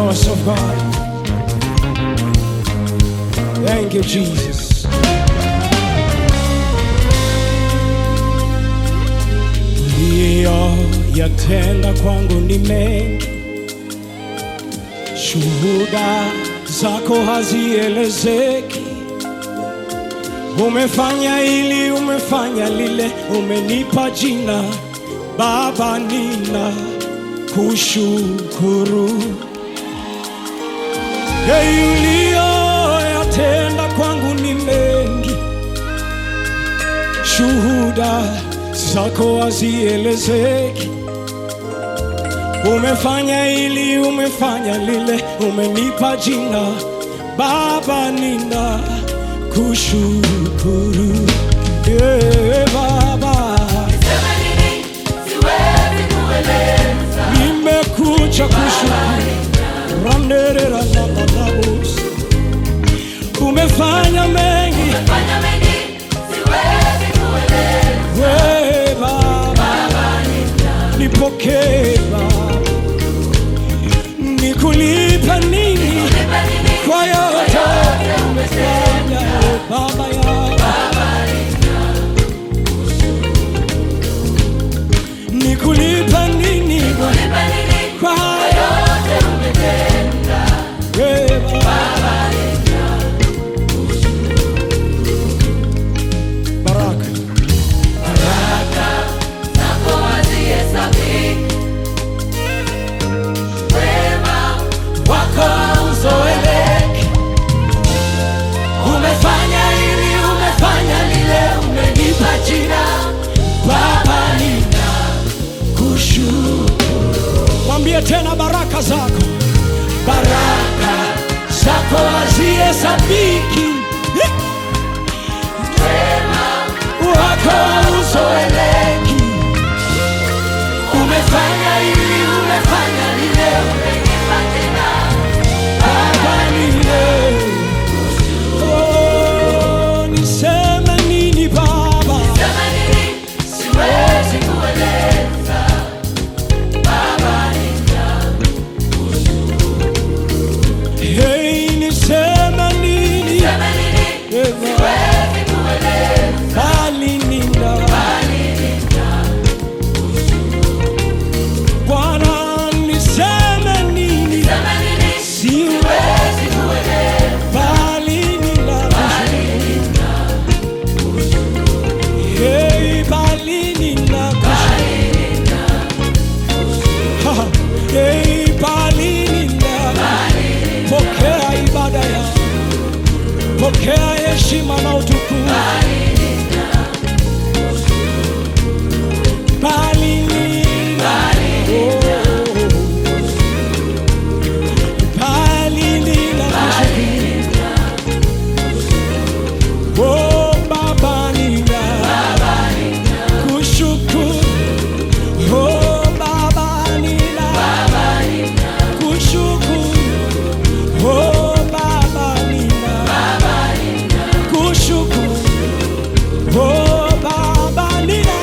house of God. Thank you, Jesus. Uliyoyatenda kwangu ni mengi, shuhuda zako hazielezeki. Umefanya hili, umefanya lile, umenipa jina Baba, nina kushukuru. Hey, uliyoyatenda kwangu ni mengi, shuhuda zako hazielezeki. Umefanya hili, umefanya lile, umenipa jina Baba, nina kushukuru. Yeah, Baba, Sema nini? Siwezi kueleza. nimekuja kushukuru. Ramnerera na manabus. Umefanya mengi Fanya mengi, siwezi kueleza. we Baba, nipokee Baba, nikulipa nini Nipa nini? kwa yote Yote umetenda. umefanya Baba yangu, nikulipa nini Nipa nini? kwa Yote umetenda. we Baba. Baraka Zako hazihesabiki. Wema wako hauzoeleki. Umefanya hili, umefanya lile, umenipa jina Baba, nina kushukuru. Mwambie tena baraka zako, baraka zako hazihesabiki, wako hauzoeleki. Umefanya hili, umefanya lile, umenipa tena. Baba nile. Oh, niseme nini Baba? Sema nini? Siwezi kueleza. Baba Hey, niseme nini? Sema nini? Eva, Siwezi kueleza. bali nina Bwana, niseme nini? Sema nini? Siwe Siwezi kueleza. bali nina Hey, bali nina Ha, Hey, bali nina Pokea ibada ya Pokea heshima na utukufu Bali nina Oh. Bali nina Oh, Baba nina kushukuru. Oh, Baba nina kushukuru. Oh, Baba nina kushukuru. Oh, Baba nina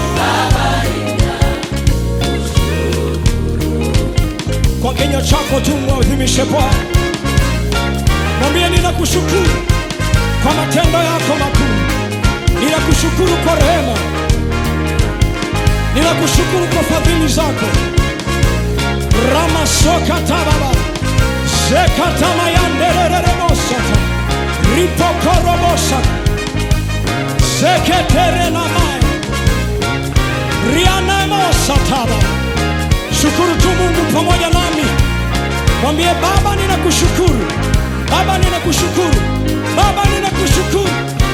kwa kinywa chako tu mwadhimishe Bwana, mwambie ninakushukuru kwa matendo yako makuu, ninakushukuru kwa rehema, ninakushukuru kwa fadhili zako. ramasokatavava zekatamayanderereremosata ripokorobosata zeketerenamaya rianemosatava shukuru tu Mungu pamoja nami, mwambie Baba, ninakushukuru Baba, ninakushukuru Baba, ninakushukuru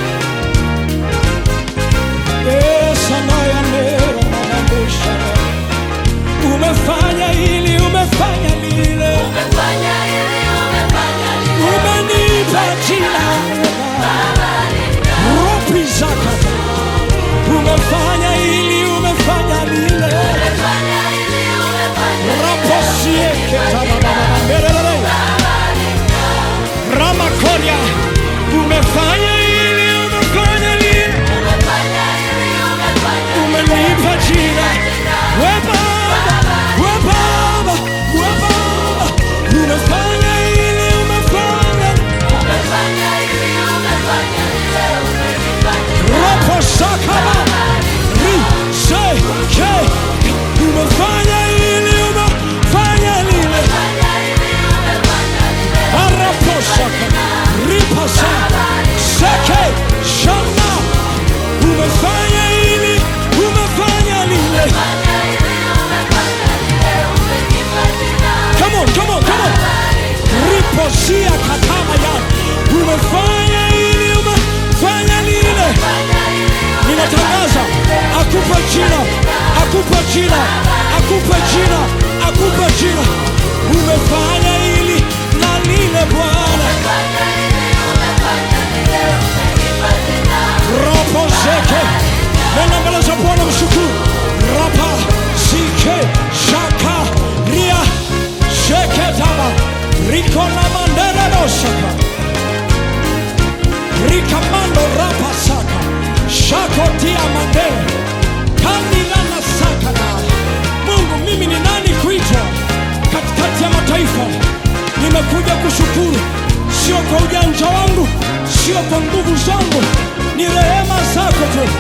esanayandera manambosha umefanya hili, umefanya lile, Umefanya hili, umefanya lile. umenipa jina ropi zakata, umefanya hili, umefanya lile Umefanya hili, umefanya lile. raposieketaaaerere ramakoria ume on, come on, come on. Riposia katama ya. Umefanya hili, umefanya lile. Ninatangaza akupe jina, akupe jina, akupe jina, akupe jina. Umefanya hili na lile Bwana. Rapo zeke. Nenda mbele za Bwana mshukuru. Rapa zike shaka ria sheke taba riko na mandere dosaka rikamando rapa saka shako tia mandere kandila na saka na Mungu, mimi ni nani kuitwa katikati ya mataifa? Nimekuja kushukuru, sio kwa ujanja wangu, sio kwa nguvu zangu, ni rehema zako tu.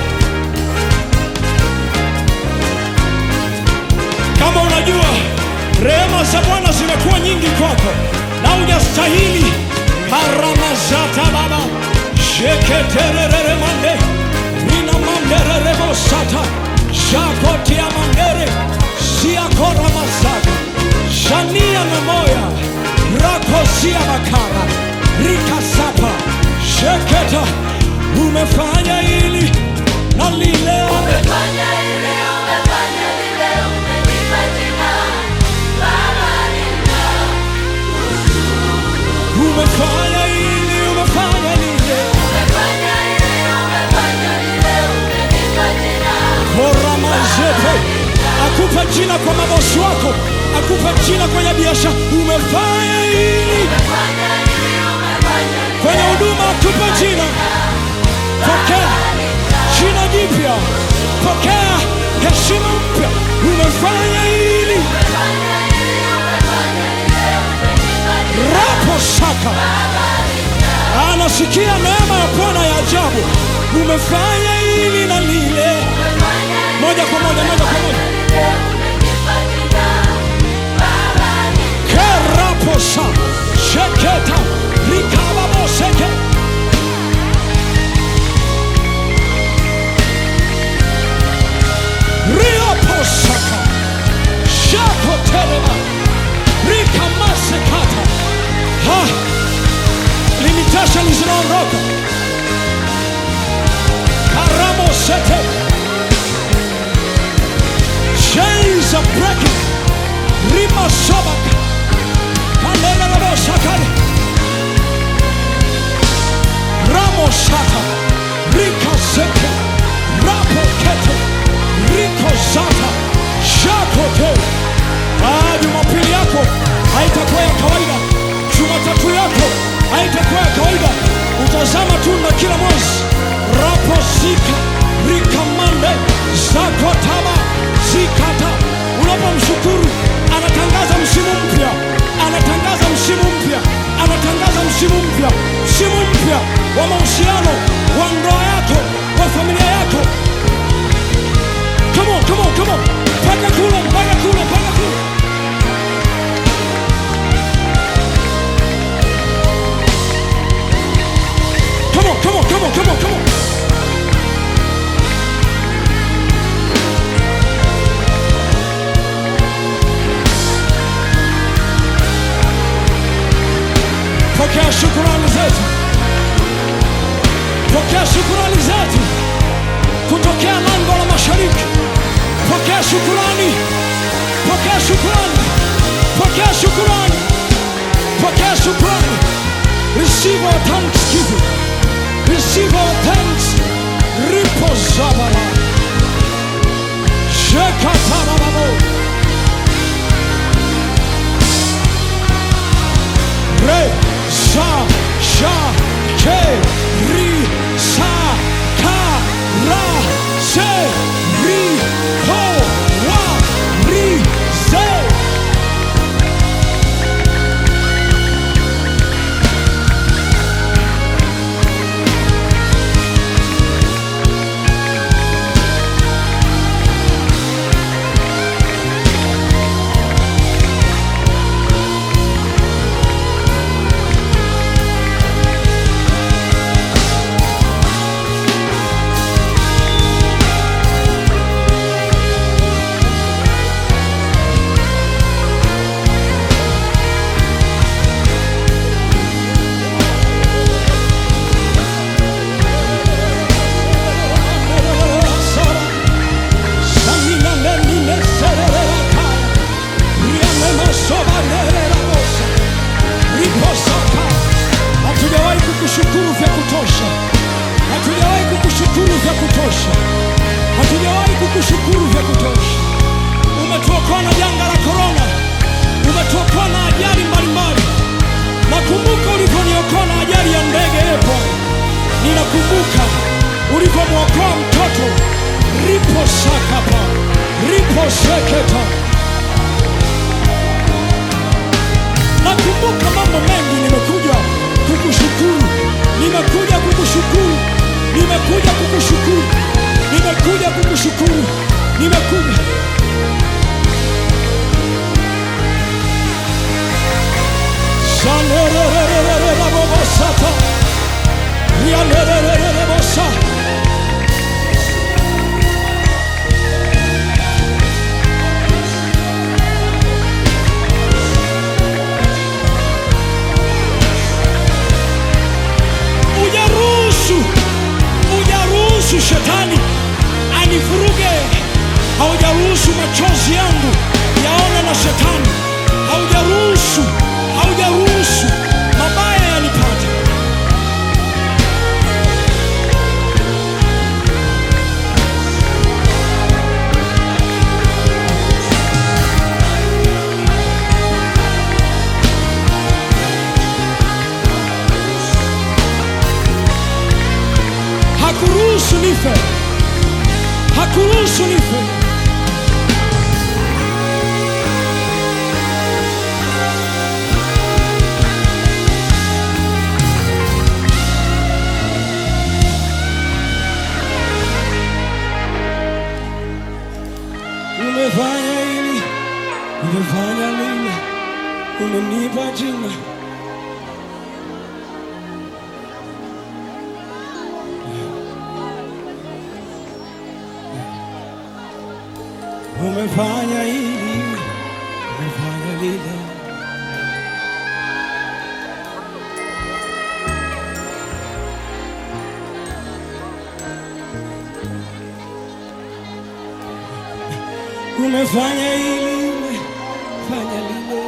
Kama unajua rehema za Bwana zimekuwa nyingi kwako na hujastahili, haramazata baba sheketererere mande nina manderere bosata shakotia mandere siakora masaka shania memoya rakosia makara rikasapa sheketa umefanya hili na lile umefanya hili umefanya lile koramazepe akupe jina kwa mabosi wako akupe jina kwenye biashara umefanya hili kwenye huduma akupe jina pokea jina jipya pokea heshima mpya umefanya hili rapo saka anasikia neema ya bwana ya ajabu umefanya hili na lile moja kwa moja moja kwa moja keraposa sheketa likababoseke rioposaka shakotelema rikamasekata ha limitation zinaondoka karamosete chains are breaking rimasobaka kandelerabosakale ramosata rikaseke rapokete rikozata shakote Ah, jumapili yako haitakuwa ya kawaida jumatatu yako haitakuwa ya kawaida utazama tu na kila mwezi raposika rikamande zakotaba zikata unapomshukuru anatangaza msimu mpya anatangaza msimu mpya anatangaza msimu mpya msimu mpya wa mahusiano wa ndoa yako wa familia yako come on, come on, come on. mpaka kule mpaka kule mpaka kule Come on, come on, come on, come on, come on. Pokea shukurani zetu, pokea shukurani zetu kutokea lango la mashariki. Pokea shukurani, pokea shukurani, pokea shukurani, pokea shukurani. Receive our thanksgiving, receive our thanks. Ripo zabala, shekatarababo, re sa sha ke ri sa ka ra se ri ho wa ri se kukushukuru vya kutosha, hatujawahi kukushukuru vya kutosha, hatujawahi kukushukuru vya kutosha. Umetuokoa na janga la korona, umetuokoa na ajali mbalimbali. Nakumbuka ulivyoniokoa na ajali ya ndege yepo, ninakumbuka ulivyomwokoa mtoto ripo sakapa ripo seketa. Nakumbuka mambo mengi, nimekuja kukushukuru, nimekuja kukushukuru, nimekuja kukushukuru, nimekuja kukushukuru, nimekuja Shanerererererabobosata. Rianererererebosa. Ujaruhusu, ujaruhusu shetani anivuruge, haujaruhusu machozi yangu yaone na shetani, haujaruhusu, haujaruhusu mabaya yanipate. Hakuruhusu nife, hakuruhusu nife. Umefanya hili, umefanya lile, umenipa jina. Umefanya hili, umefanya lile. Umefanya hili, umefanya lile.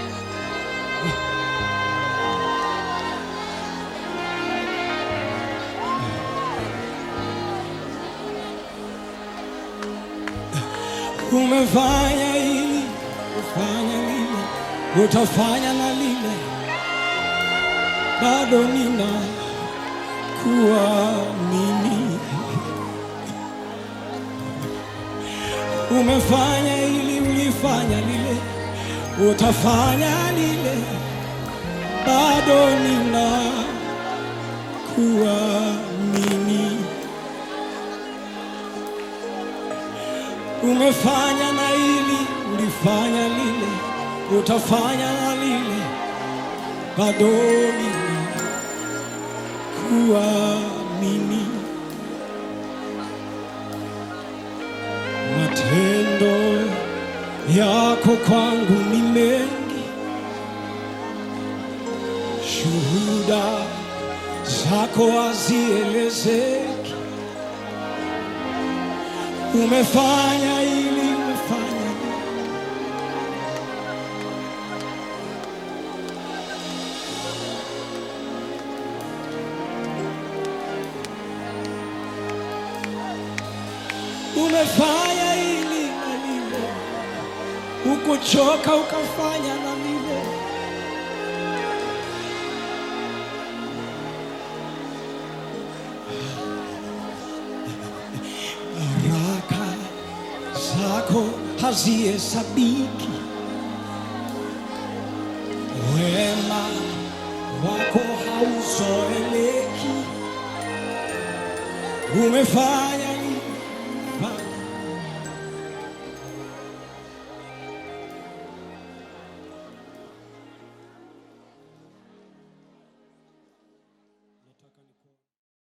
Umefanya hili, umefanya lile, utafanya na lile, bado nina kuamini. Umefanya hili, ulifanya lile, utafanya lile, bado nina kuamini. Umefanya na hili, ulifanya lile, utafanya na lile, bado nina kuamini. Matendo yako kwangu ni mengi, shuhuda zako hazielezeki. Umefanya hili, umefanya lile. Umefanya hili na lile, ukuchoka ukafanya na lile. Baraka zako hazihesabiki, wema wako hauzoeleki. Umefanya